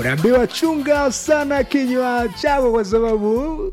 unaambiwa chunga sana kinywa chako kwa sababu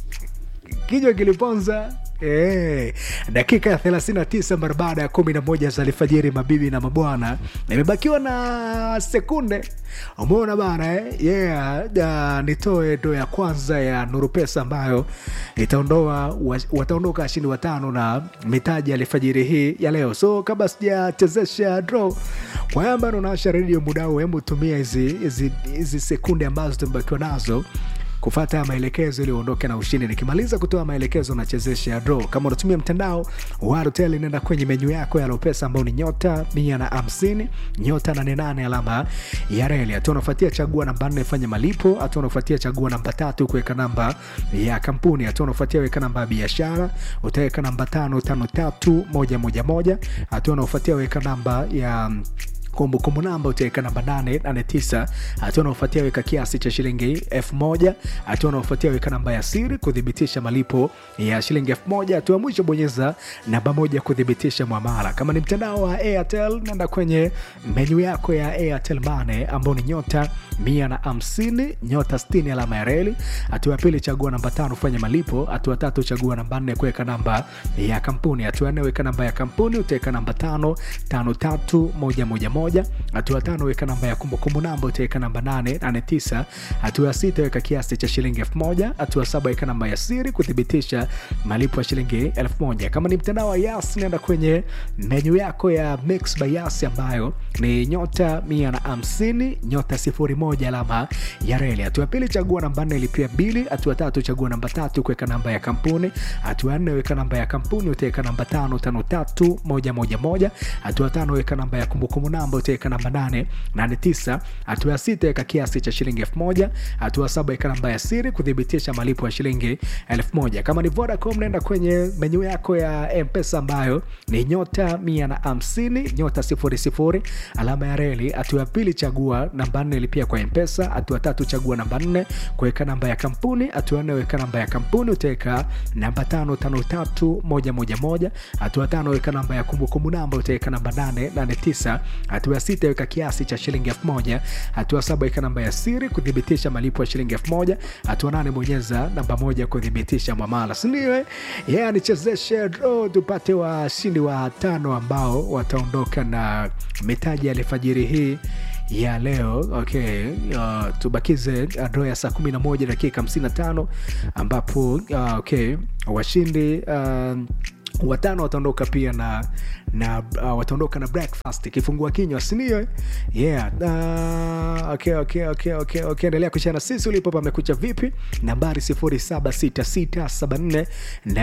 kinywa kiliponza Eh, dakika ya 39 mara baada ya 11 za alfajiri, mabibi na mabwana, nimebakiwa na sekunde. Umeona bana eh? Yeah, uh, nitoe ndo ya kwanza ya Nuru Pesa ambayo itaondoa wataondoka washindi watano na mitaji ya alfajiri hii ya leo. So kabla sijachezesha draw kwa yamba naonasha redio mudao, hebu tumia hizi hizi hizi sekunde ambazo tumebakiwa nazo kufata maelekezo ili uondoke na ushindi. Nikimaliza kutoa maelekezo nachezesha draw. Kama unatumia mtandao wa Airtel, nenda kwenye menyu yako ya Lopesa ambao ni nyota mia na hamsini nyota nane nane alama ya reli. Hatua unafuatia chagua namba nne fanya malipo. Hatua unafuatia chagua namba tatu kuweka namba ya kampuni. Hatua unafuatia weka namba ya biashara, utaweka namba tano tano tatu moja moja moja. Hatua unafuatia weka namba ya kumbukumbu namba utaweka namba 889. Hatua unaofuatia weka kiasi cha shilingi elfu moja. Hatua unaofuatia weka namba ya siri kuthibitisha malipo ya shilingi elfu moja. Hatua mwisho bonyeza namba moja kuthibitisha mwamala. Kama ni mtandao wa Airtel, nenda kwenye menyu yako ya Airtel Money ambao ni nyota mia na hamsini nyota sitini alama ya reli. Hatua ya pili chagua namba tano fanya malipo. Hatua tatu chagua namba nne kuweka namba ya kampuni. Hatua nne weka namba ya kampuni utaweka namba tano tano tatu moja moja moja moja. Hatua tano weka namba ya kumbukumbu namba utaweka namba nane nane tisa. Hatua ya sita weka kiasi cha shilingi elfu moja. Hatua saba weka namba ya siri kuthibitisha malipo ya shilingi elfu moja. Kama ni mtandao wa Yas, nenda kwenye menyu yako ya Mix by Yas ambayo ni nyota mia na hamsini nyota sifuri moja alama ya reli. Hatua ya pili chagua namba nne ilipia bili. Hatua tatu chagua namba tatu kuweka namba ya kampuni. Hatua ya nne weka namba ya kampuni utaweka namba tano tano tatu moja moja moja. Hatua tano weka namba ya kumbukumbu namba utaweka namba nane nane tisa. Hatua ya sita weka kiasi cha shilingi elfu moja. Hatua saba weka namba ya siri kuthibitisha malipo ya shilingi elfu moja. Kama ni Vodacom nenda kwenye menyu yako ya Mpesa ambayo ni nyota mia na hamsini nyota sifuri sifuri alama ya reli. Hatua ya pili chagua namba nne lipia kwa Mpesa. Hatua tatu chagua namba nne kuweka namba ya kampuni. Hatua nne weka namba ya kampuni utaweka namba tano tano tatu moja moja moja. Hatua tano weka namba ya kumbukumbu namba utaweka namba nane nane tisa. Hatua ya sita weka kiasi cha shilingi elfu moja. Hatua saba weka namba ya siri kuthibitisha malipo ya shilingi elfu moja. Hatua nane bonyeza namba moja kuthibitisha mwamala, sindio? Yeah, nichezeshe draw tupate washindi wa tano ambao wataondoka na mitaji ya alfajiri hii ya leo okay. Uh, tubakize draw ya saa 11 dakika 55 ambapo uh, okay, washindi uh, watano wataondoka pia na na uh, wataondoka na breakfast kifungua kinywa sindio yeah uh, okay, okay, okay, okay, okay. endelea kushana sisi ulipo pamekucha vipi nambari 076674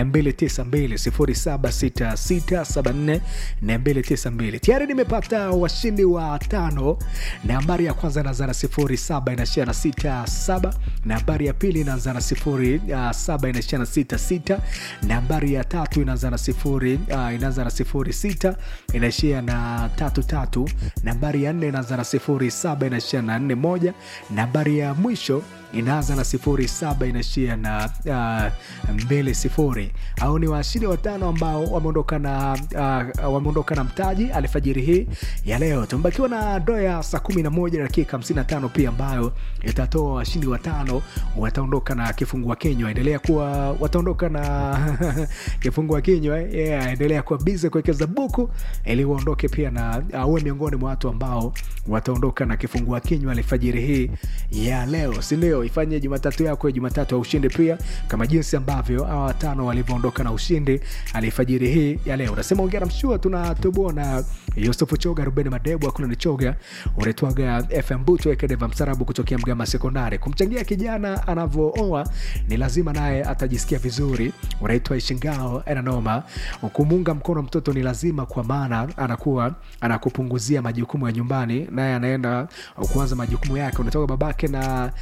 292 076674 tayari nimepata washindi wa tano nambari ya kwanza inaanza na 07 inaishia na 67 nambari ya pili inaanza na 07 inaishia na 66 nambari ya tatu inaanza na sifuri uh, inaanza na sifuri sita inaishia na tatu tatu. Nambari ya nne inaanza na sifuri saba inaishia na nne moja. Nambari ya mwisho inaanza na sifuri saba inaishia na uh, mbili sifuri. Au ni washindi watano ambao wameondoka na uh, wameondoka na mtaji alfajiri hii ya leo. Tumebakiwa na doo ya saa kumi na moja dakika hamsini na tano pia ambayo itatoa washindi watano wataondoka na kifungua kinywa. Endelea kuwa wataondoka na kifungua kinywa yeah, endelea kuwa bize kuwekeza buku ili uondoke pia na uwe uh, miongoni mwa watu ambao wataondoka na kifungua kinywa alfajiri hii ya leo, si ndio? Ifanye Jumatatu yako ya Jumatatu ya ushindi pia kama jinsi ambavyo hawa watano walivyoondoka na ushindi alfajiri hii ya leo. Unasema ongera mshua, tunatoboa na Yusufu Choga, Ruben Madebu, akuna ni Choga, unaitwaga FM Buto Ekedeva Msarabu kutokea Mgama Sekondari. Kumchangia kijana anavyooa ni lazima naye atajisikia vizuri. Unaitwa Ishingao Enanoma, kumuunga mkono mtoto ni lazima, kwa maana anakuwa anakupunguzia majukumu ya nyumbani, naye anaenda kuanza majukumu yake. Unatoka babake na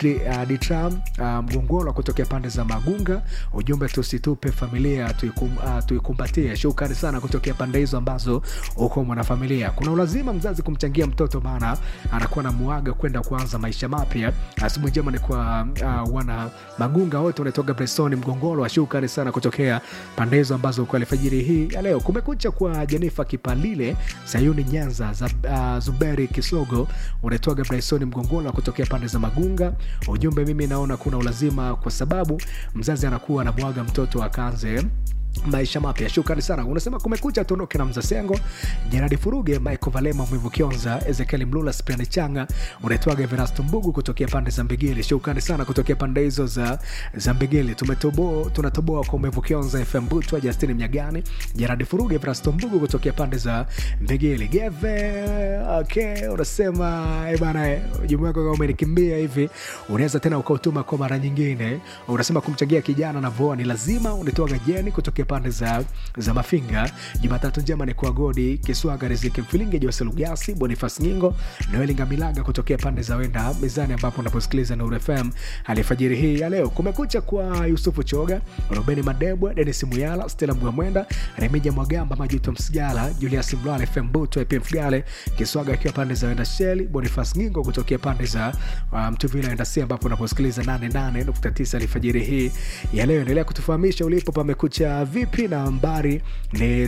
Di- uh, Ditram uh, Mgongolo kutokea pande za Magunga. Ujumbe tusitupe familia tuikum, uh, tuikumbatie. Shukrani sana kutokea pande hizo ambazo uko mwanafamilia. Kuna ulazima mzazi kumchangia mtoto, maana anakuwa na muaga kwenda kuanza maisha mapya. Asubuhi njema ni kwa uh, wana Magunga wote wanatoka Bresoni Mgongolo. Shukrani sana kutokea pande hizo ambazo uko alfajiri hii ya leo. Kumekucha kwa Jenifa Kipalile, Sayuni Nyanza, za, uh, Zuberi Kisogo unatoka Bresoni Mgongolo kutokea pande za Magunga. Ujumbe, mimi naona kuna ulazima kwa sababu mzazi anakuwa anamwaga mtoto akaanze maisha mapya. Shukrani sana. Unasema kumekucha, tuondoke na Mzasengo, Jeradi Furuge, Michael Valema, Mwivu Kionza, Ezekiel Mlula, Spiani Changa, unaitwaga Verasto Mbugu kutokea pande za Mbigili. Shukrani sana kutokea pande hizo za, za Mbigili. Tumetoboa, tunatoboa kwa Mwivu Kionza, FM Butwa, Justin Mnyagani, Jeradi Furuge, Verasto Mbugu kutokea pande za Mbigili. Geve, okay, unasema eh bana, eh, ujumbe wako kama umenikimbia hivi, unaweza tena ukautuma kwa mara nyingine. Unasema kumchangia kijana na voa ni lazima. Unatoaga Jeni kutokea pande za, za Mafinga. Jumatatu njema ni kwa Godi Kiswaga, Riziki Mfilinge, Jose Lugasi, Bonifas Nyingo, Noeli Ngamilaga kutokea pande za Wenda Mezani, ambapo unaposikiliza Nuru FM alifajiri hii ya leo. Kumekucha kwa Yusufu Choga, Rubeni Madebwa, Denis Muyala, Stella Mwamwenda, Remija Mwagamba, Majuto Msigala, Julius Mlwale, FM Buto, EPF Gale, Kiswaga akiwa pande za Wenda Sheli, Bonifas Nyingo kutokea pande za uh, Mtuvila Wenda Si, ambapo unaposikiliza 88.9 alifajiri hii ya leo. Endelea kutufahamisha ulipo pamekucha vipi, na nambari ni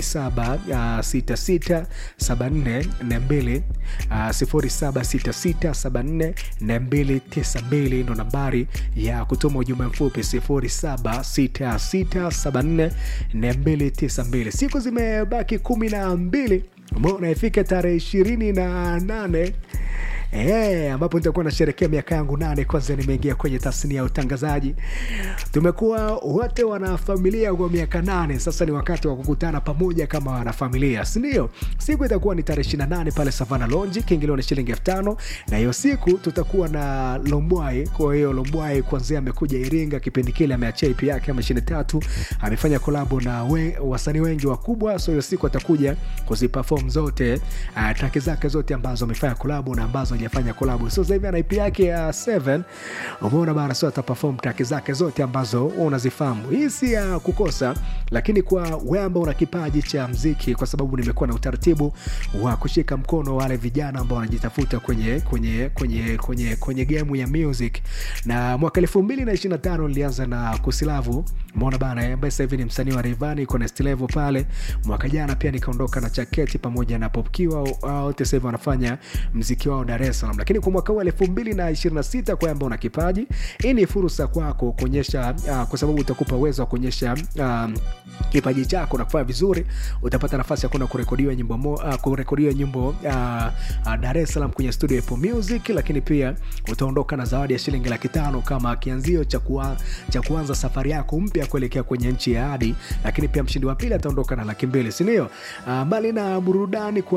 07667442 0766744292 ndo nambari ya kutuma ujumbe mfupi 0766744292. Siku zimebaki kumi na mbili mbona ifike tarehe ishirini na nane Eh, ambapo nitakuwa nasherekea miaka yangu nane kwanza nimeingia kwenye tasnia ya utangazaji. Tumekuwa wote wanafamilia kwa miaka nane, sasa ni wakati wa kukutana pamoja kama wanafamilia, si ndio? Siku itakuwa ni tarehe 28 pale Savana Lounge, kiingilio ni shilingi elfu tano na hiyo siku tutakuwa na Lombwai. Kwa hiyo Lombwai kwanzia amekuja Iringa, kipindi kile ameachia EP yake ya mashine tatu, amefanya kolabo na we, wasanii wengi wakubwa, so hiyo siku atakuja kuziperform zote uh, traki zake zote ambazo amefanya kolabo na ambazo hajafanya kolabo. So sasa hivi ana EP yake ya 7 umeona bana, so ataperform traki zake zote ambazo wewe unazifahamu. Hii si ya kukosa, lakini kwa wewe ambao una kipaji cha mziki, kwa sababu nimekuwa na utaratibu wa kushika mkono wale vijana ambao wanajitafuta kwenye kwenye kwenye kwenye kwenye game ya music, na mwaka 2025 nilianza na Kusilavu, umeona bana, ambaye sasa hivi ni msanii wa Rayvanny, iko next level pale. Mwaka jana pia nikaondoka na Chaketi pamoja na Popkiwa, wote sasa hivi wanafanya mziki wao Dar es Salaam. Lakini kwa mwaka huu 2026 kwa ambao una kipaji, hii ni fursa kwako kuonyesha uh, kwa sababu utakupa uwezo wa kuonyesha um, kipaji chako na kufanya vizuri. Utapata nafasi ya kwenda kurekodiwa nyimbo mo, uh, kurekodiwa nyimbo uh, uh, Dar es Salaam kwenye studio ya Apple Music, lakini pia utaondoka na zawadi ya shilingi laki tano kama kianzio cha kuwa, cha kuanza safari yako mpya kuelekea kwenye nchi ya ahadi. Lakini pia mshindi wa pili ataondoka na laki mbili, si ndio? Uh, mbali na burudani kwa